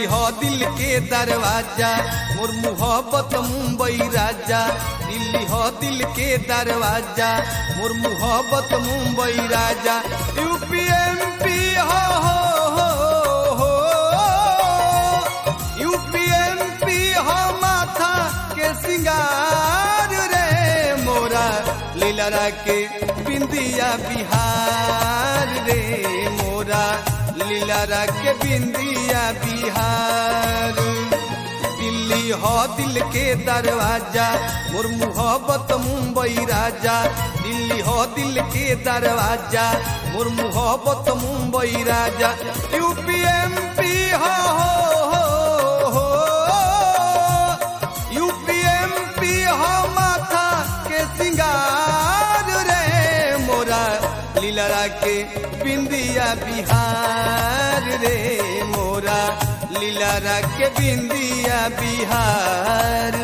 दिल्ली हो दिल के दरवाजा मोर मोहब्बत मुंबई राजा दिल्ली हो दिल के दरवाजा मोर मोहब्बत मुंबई राजा यूपीएमपी हो हो हो हो यूपीएमपी हो माथा के सिंगार रे मोरा लीला के बिंदिया बिहार रे मोरा लीला के बिंदिया बिहार दिल्ली हो दिल के दरवाजा मोर मोहब्बत मुंबई राजा दिल्ली हो दिल के दरवाजा मोर मोहब्बत मुंबई राजा यूपीएमपी हो हो हो यूपीएमपी हो माथा के सिंगार रे मोरा लीला के बिंदिया बिहार रे मोरा लीला के बिंदिया बिहार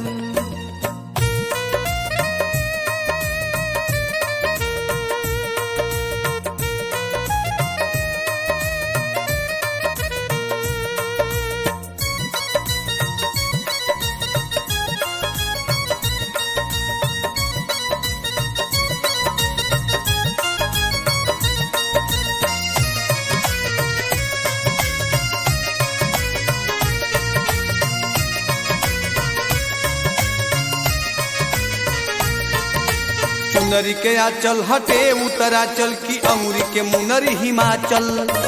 चुनरी के आचल हटे उत्तराचल की अमरी के मुनरी हिमाचल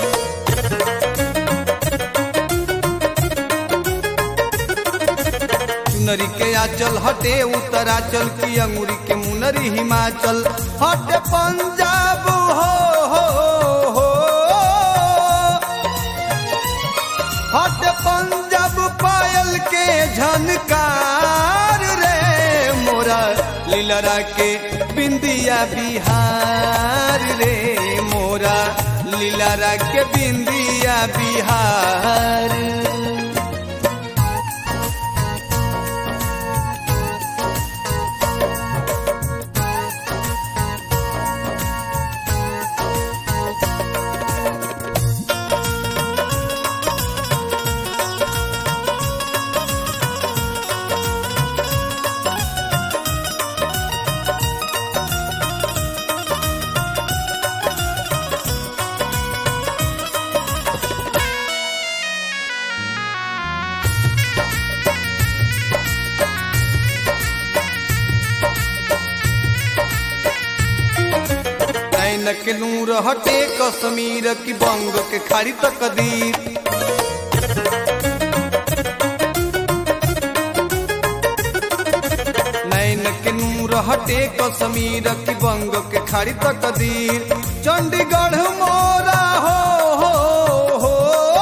चुनरी के आचल हटे उत्तराचल की अंगूरी के मुनरी हिमाचल हटे पंजाब हो हो हो हटे पंजाब पायल के झनकार रे मोरा लीलरा के बिंदिया बिहार रे मोरा लीलरा के बिंदिया बिहार नैन के नूर हटे कश्मीर की बंग के खाड़ी तकदीर नैन के नूर हटे कश्मीर की बंग के खाड़ी तकदीर चंडीगढ़ मोरा हो हो हो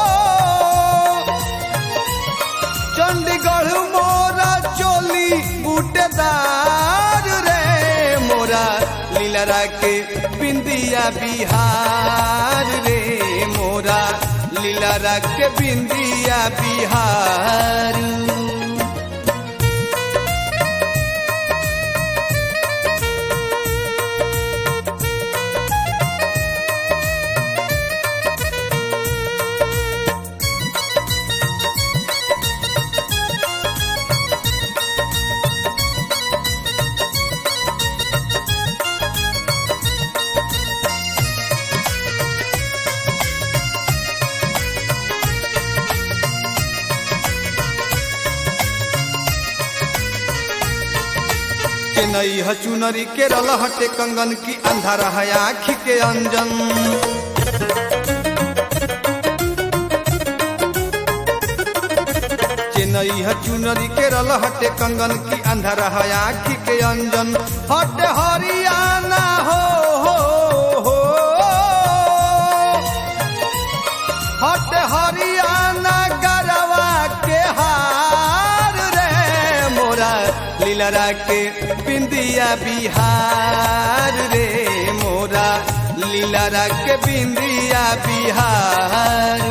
चंडीगढ़ मोरा चोली बूटेदार रे मोरा लीलरा के बिंदिया बिहार रे मोरा लीलरा के बिंदिया बिहार चेन्नई ह चुनरी केरल हटे कंगन की अंधारा है आँखी के अंजन चेन्नई है चुनरी केरल हटे कंगन की अंधारा है आँखी के अंजन हटे हरियाणा हो हो हो हटे हरियाणा गरवा के हार रे मोरा लीलरा के बिंदिया बिहार रे मोरा लीलरा के बिंदिया बिहार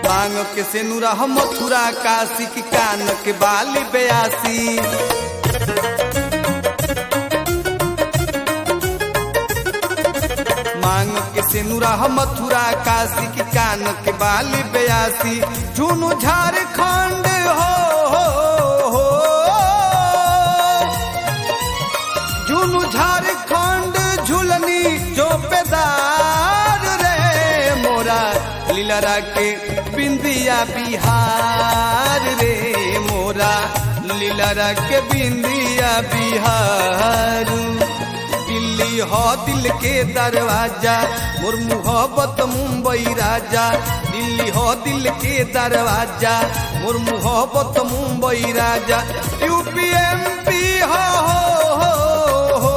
मांग के सेनुरा हम मथुरा काशी की कान के बाली बयासी मांग के सेनुरा हम मथुरा काशी की कान के बाली बयासी झुनु झारखंड हो, हो, हो झुनु झारखंड झुलनी जो पेदार रे मोरा लीलरा के बिंदिया बिहार रे मोरा लीलरा के बिंदिया बिहार दिल्ली हो दिल के दरवाजा मोर मोहब्बत मुंबई राजा दिल्ली हो दिल के दरवाजा मोर मोहब्बत मुंबई राजा यूपी एमपी हो, हो, हो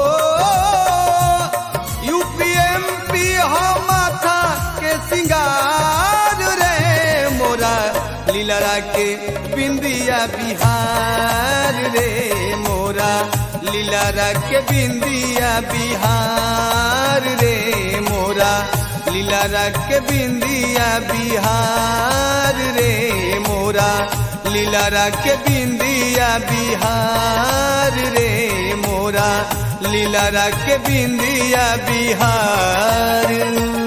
यूपी एमपी हो माथा के सिंगार रे मोरा लीलरा के बिंदिया बिहार रे मोरा लीलरा के बिंदिया बिहार रे मोरा लीलरा के बिंदिया बिहार रे मोरा लीलरा के बिंदिया बिहार रे मोरा लीलरा के बिंदिया बिहार